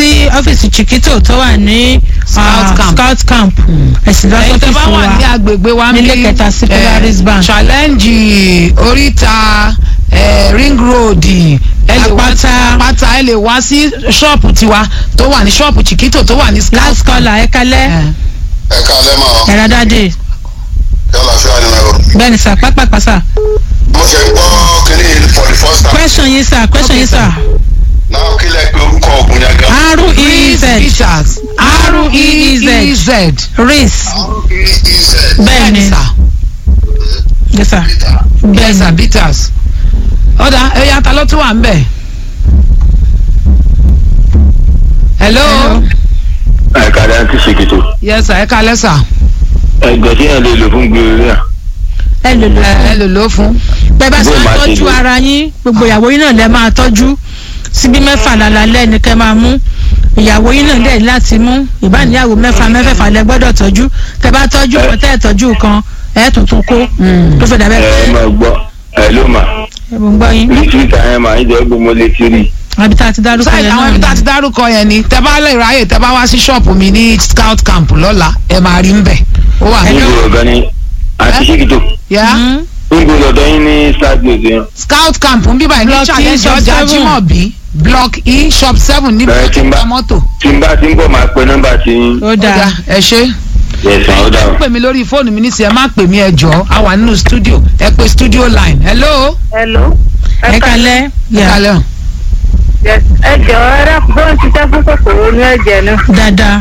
sí ọ́fíìsì chiquito tó wà ní Scout ah, camp. scout camp ẹ̀sìn lọ ẹ̀yin tẹ́ bá sọ́fíìsì wà ní wa agbègbè wa ń nílé bí, kẹta sí eh, Polaris Bank. challenge oríta eh, ring road ẹ lè wá sí Àpáta. àpáta ẹ lè wá sí ṣọ́ọ̀pù tiwa tó wà ní ṣọ́ọ̀pù chiquito tó wà ní scout last camp. caller ẹ kalẹ́ Eh, ẹ káalẹ́ mọ́ ẹ̀rọ dáadé yálà fíà nínú ẹ̀rọ. bẹ́ẹ̀ ni sà pápápá sà mo ṣe gbọ́ kínní yìí for the first time. question yín sà question yín sà náà kí lẹ pé orúkọ ògùn yẹn gan. r-e-e-z Peters R-E-E-Z. R-E-E-Z. riz r-e-e-z. bẹ́ẹ̀ ni sà yes sà bẹ́ẹ̀ bẹ́ẹ̀ sà ni Peters. ọ̀dà ẹ̀yà ta ló tún wà ń bẹ̀. hello. Hello. àkàrà àti ṣèkìtò yes sà ẹ kalẹ́ sà. ẹgbẹ́ tí yẹn lè lò fún gbèrè náà ẹ lò lò ẹ ẹ lò ló fún. bẹ́ẹ̀ bá ṣe Bó máa máa ṣe tọ́jú lò. ara yín gbogbo ìyàwó yín náà lẹ́ máa tọ́jú síbí mẹ́fà lálálẹ́ ni kẹ́ máa mú ìyàwó yín náà dẹ̀ láti mú ìbáníyàwó mẹ́fà mẹ́fẹ̀fà lẹ gbọ́dọ̀ tọ́jú tẹ́ bá tọ́jú kan tẹ́ ẹ̀ tọ́jú kan ẹ̀ tuntun kó tó fẹ́ dàbẹ́ ẹ pé máa gbọ́ ẹ ló mà ẹ̀ mò ń gbọ́ yín lítírítà yẹn mà ń jẹ́ gbogbo létí rí àbí tá a ti dárúkọ sáyẹn yẹn àwọn náà ibi tá a ni. ti dárúkọ yẹn ni tẹ bá lè ráyè tẹ bá wá sí ṣọ́ọ̀pù mi ní scout camp lọ́la ẹ máa rí ń bẹ̀. ó wà ní. níbo ọ̀gá ni àti ṣèkìtò yá Mhm. níbo lọ́dọ̀ yín ní stadium yẹn scout camp ń bíbá ní Block E, challenge shop ọjà seven. Jimobi block e shop seven níbi Bẹ̀rẹ̀ tí ń bá- ìta mọ́tò. tí n bá ti ń bọ̀ máa pe nọ́mbà tí yín ó dáa Ọ̀dà, ẹ ṣe. yẹ̀sán ó dà ẹ pè mí lórí fóònù mi nísìnyí ẹ má pè mí ẹ jọ̀ọ́ a wà nínú studio ẹ pè studio line hello. Hello. ẹ kalẹ́ ẹ yà kalẹ́ o. Yes. ẹ jọ ẹ rẹ bó ń ṣiṣẹ́ fún kòkòrò ní ẹ̀jẹ̀ náà. dáadáa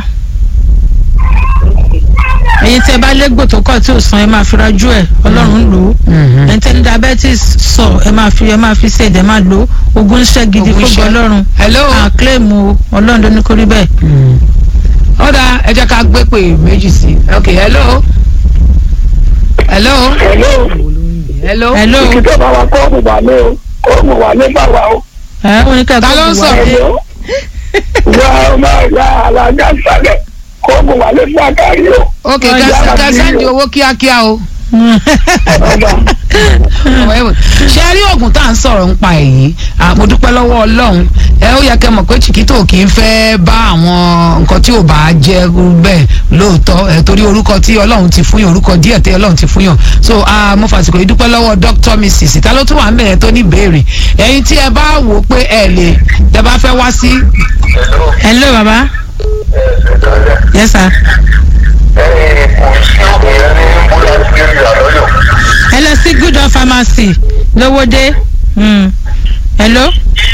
ẹ̀yin tẹ́ bá légbò tó kọ̀ tí ò san ẹ máa fi rajú ẹ̀ ọlọ́run lò ó ẹ̀yin tẹ́ ní diabetes sọ ẹ máa fi ẹ máa fi ṣe ẹ̀dẹ̀ máa lò ó ogun iṣẹ́ gidi Ogun fún iṣẹ́. ọlọ́run hello. àkílẹ̀mù ọlọ́run ló ní kó rí bẹ́ẹ̀. ọ̀dà ẹ jẹ́ ká gbé pè méjì sí i ok hello. hello. Hello. hello. hello Ìkìtọ̀ bá wa kọ́ ọ̀mù wà ní o. Kọ́ọ̀mù wà ní bá wa o. ẹ wọn ní ká Ta ló ń sọ̀rọ̀? Hello. Wà á máa ya alága sálẹ̀. Kọ́ọ̀mù wà ní fún àkárí o. ok Ọjà kẹsàn àbí kẹsàn di o. owó kíákíá o. Ọba. ṣe rí oògùn tá à ń sọ̀rọ̀ ń pa èyí Ah, mo dúpẹ́ lọ́wọ́ ọlọ́run ẹ ó yẹ kẹ́ mọ̀ pé chiquito kì í fẹ́ bá àwọn nǹkan tí ò bá jẹ́ bẹ́ẹ̀ lóòótọ́ ẹ torí orúkọ tí ọlọ́run ti fún yàn orúkọ díẹ̀ tí ọlọ́run ti fún yàn so ah, mo fàsìkò yìí dúpẹ́ lọ́wọ́ dr mrs ta ló tún wà ń bẹ̀rẹ̀ tó ní ìbéèrè ẹ̀yin tí ẹ bá wò ó pé ẹ lè tẹ bá fẹ́ wá sí hello baba yes sir ẹ lọ sí good of pharmacy lówódé Hmm. hello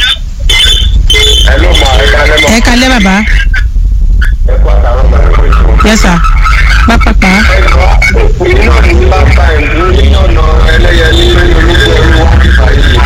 Hello ma ẹ káalẹ́ mọ́. ẹ kalẹ́ baba ẹ kú àtàwọn ọmọ ẹ kú ìṣòro. yes sir pápápá inú mi bá ta ìlú ní ọ̀nà ẹlẹ́yẹlé olóko ẹrú wá ti báyìí.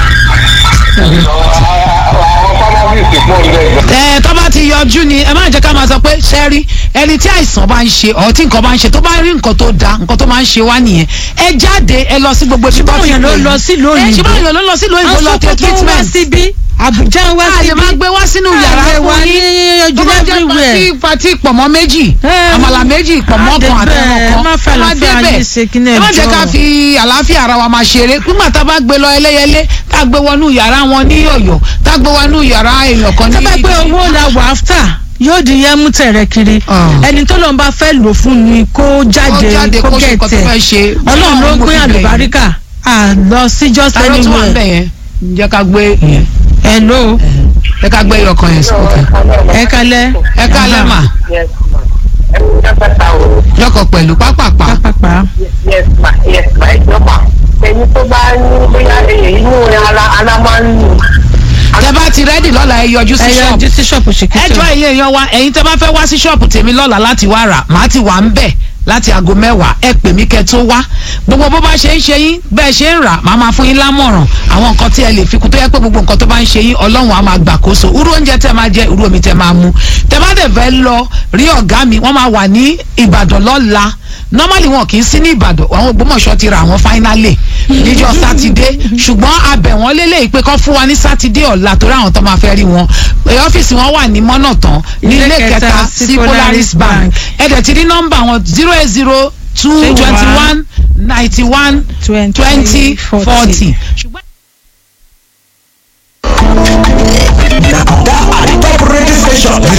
àwọn fámásìsì pọ̀ ń bẹ̀ gan. ẹ tó bá ti yọjú ni ẹ má jẹ́ ká máa sọ pé ṣẹ́rí ẹni tí àìsàn bá ń ṣe ọ̀ tí nǹkan bá ń ṣe tó bá rí nǹkan tó da nǹkan tó máa ń ṣe wá nìyẹn ẹ jáde ẹ lọ sí gbogbo ibi tó báwo ti yẹn ló pè yín. lọ sílùú ẹ òyìnbó ṣé báwo yẹn ló lọ sílùú òyìnbó lọ tẹ asopọ̀ tó wá treatment síbí àbújá wá a lè síbí máa gbé wá sínú yàrá a lè wá fún ní yín tó ojú bá jẹ́ everywhere. pati pati pọ̀mọ́ méjì Ẹ, àmàlà méjì pọ̀mọ́ á dé kan àtẹ̀wọ̀n bẹ́ẹ̀, kan má fẹ́ ẹ má àlàáfíà débẹ̀. yín ṣe kí ní ẹ má jẹ́ ẹjọ́. ká fi àlàáfíà ara wa máa ṣeré nígbà tá a bá gbé lọ ẹlẹ́yẹlé tá a gbé wọnú yàrá wọn ní ọ̀yọ́ tá a gbé wọnú yàrá èèyàn kan ní tó bá pé owó la wà áfítà yóò di yẹn mú tẹ̀rẹ̀ kiri Ah. ẹni tó lọ́n bá fẹ́ lò fún ni kó Kó jáde, jáde kó kó ṣe nǹkan tó gẹ̀tẹ̀ fẹ́ ṣe. ọlọ́run ló Ọlọ́run ló gbé fi bẹ̀ yín. àlùbáríkà à lọ sí just ta ló tún wà ń bẹ̀ anywhere yẹn jẹ́ ká gbé yẹn hello jẹ́ ká gbé ọkàn yẹn sókè ẹ kalẹ́ ẹ ká lẹ́mà Yes ma. ẹ kú dábàtà o. lọ́kọ̀ pẹ̀lú pápápá pápápá Yes ma. Yes ma. ẹ jọ ma. ẹni tó bá ní bóyá inú ara ara máa ń nù. tẹ bá ti rẹ́dì lọ́la ẹ yọjú sí ẹ ṣọ́ọ̀bù yọjú sí ṣọ́ọ̀pù ṣèkìtì ẹjọ́ ilé èèyàn wa ẹ̀yin tẹ́ bá fẹ́ wá sí ṣọ́ọ̀bù tèmi lọ́la láti wá rà màá ti wà ń bẹ̀ láti aago mẹ́wàá ẹ pè mí kẹ́ tó wá gbogbo bó bá ṣe ń ṣe yín bẹ́ẹ̀ ṣe ń rà màá máa fún yín lámọ̀ràn àwọn nǹkan tí ẹ lè fi kún tó yẹ pé gbogbo nǹkan tó bá ń ṣe yín ọlọ́run á máa gbàkóso irú oúnjẹ tẹ́ máa jẹ irú omi tẹ́ máa mu tẹ́ bá dẹ̀ fẹ́ lọ rí ọ̀gá mi wọ́n máa wà ní ìbàdàn lọ́la normally wọn kì í sí ní ìbàdàn àwọn ògbómọ̀ṣọ́ ti ra àwọn finally níjọ́ sátidé ṣùgbọ́n abẹ̀ wọ́n lélẹ̀ pé kọ́ fún wa ní sátidé ọ̀la torí àwọn tó máa fẹ́ rí wọn Ẹ, ọ́fíìsì wọn wà ní mọ́nà tán ní ilé kẹta sí Polaris Bank ẹ̀dẹ̀ ti rí nọ́mbà wọn zero eight zero two twenty one ninety one twenty forty. na oga at top radio station with